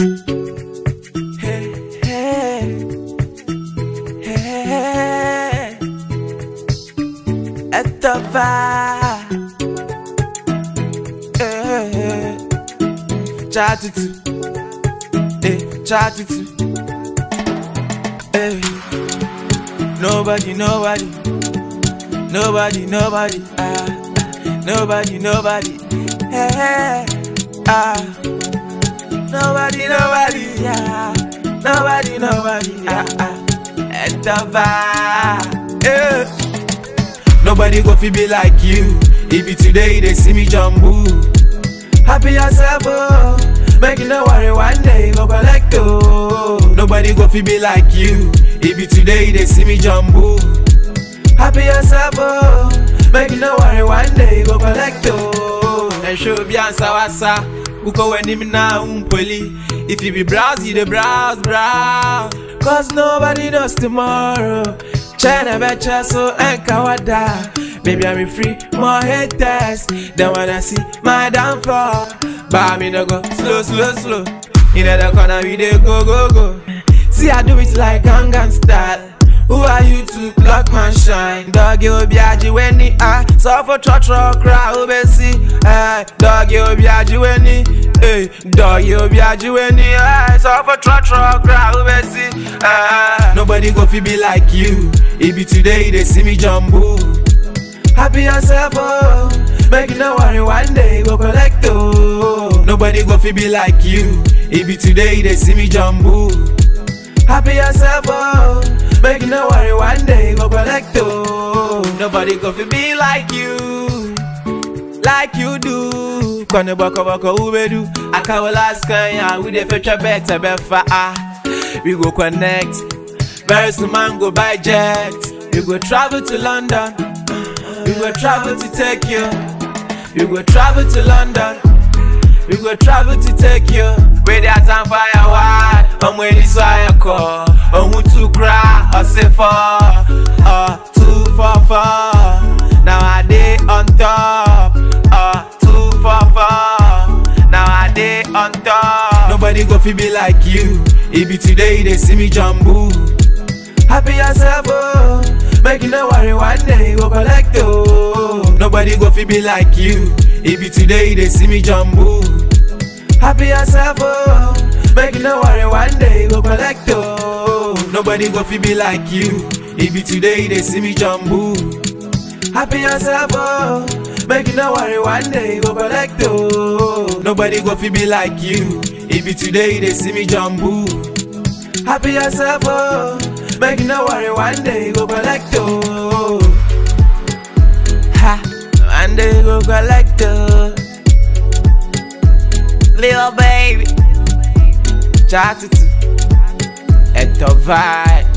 Hey, hey, hey. At the vibe. Hey, chat it. Hey, chat it. Hey. Nobody, nobody, nobody, nobody, ah, ah. nobody, nobody, hey, ah. Nobody, nobody, yeah. Nobody, nobody, yeah. At the vibe, yeah. Nobody go fi be like you. If it today they see me jumbo. Happy yourself, oh. Make you no worry, one day go collect, oh. Nobody go fi be like you. If it today they see me jumbo. Happy yourself, oh. Make you no worry, one day go collect, oh. And show be answer wasa. Uko when him na umpoli. If you be browse, you the browse, browse. Cause nobody knows tomorrow. China betcha so enkawada. Baby, I'm free, more haters. They wanna see my downfall. But me no go slow, slow, slow. In the corner, we dey go, go, go. See, I do it like Gangnam style. Who are you to block my shine? Doggy obiaji weni ah Suffer trotro cry obesi eh Doggy obiaji weni eh Doggy obiaji weni eh Suffer trotro cry obesi eh Nobody go fi be like you It be today they see me jumbo Happy yourself oh Make you no worry one day go collect oh Nobody go fi be like you It be today they see me jumbo Happy yourself, oh. Make you no worry, one day go collect, oh. Nobody go fi be like you, like you do. Kone boko boko ubedu. Akawo last kanya, we dey future better, better ah. We go connect. Very soon man go buy jet. We go travel to London. We go travel to take you. We go travel to London. We go travel to take you. Where there's time fire wide. I'm waiting so I call. I'm who to cry. I say for. Uh, two for four. Now I day on top. Uh, two for four. Now I day on top. Nobody go fi be like you. It be today they see me jumbo. Happy yourself, oh. Make you no worry, one day go collect, oh. Nobody go fi be like you. It be today they see me jumbo. Happy yourself, oh. Make you no worry, one day go collect, oh. Nobody go fi be like you. It be today they see me jumbo. Happy yourself, oh. Make you no worry, one day go collect, oh. Nobody go fi be like you. It be today they see me jumbo. Happy yourself, oh. Make you no worry, one day go collect, oh. Ha, one day go collect, oh. Little baby, chat it at the vibe.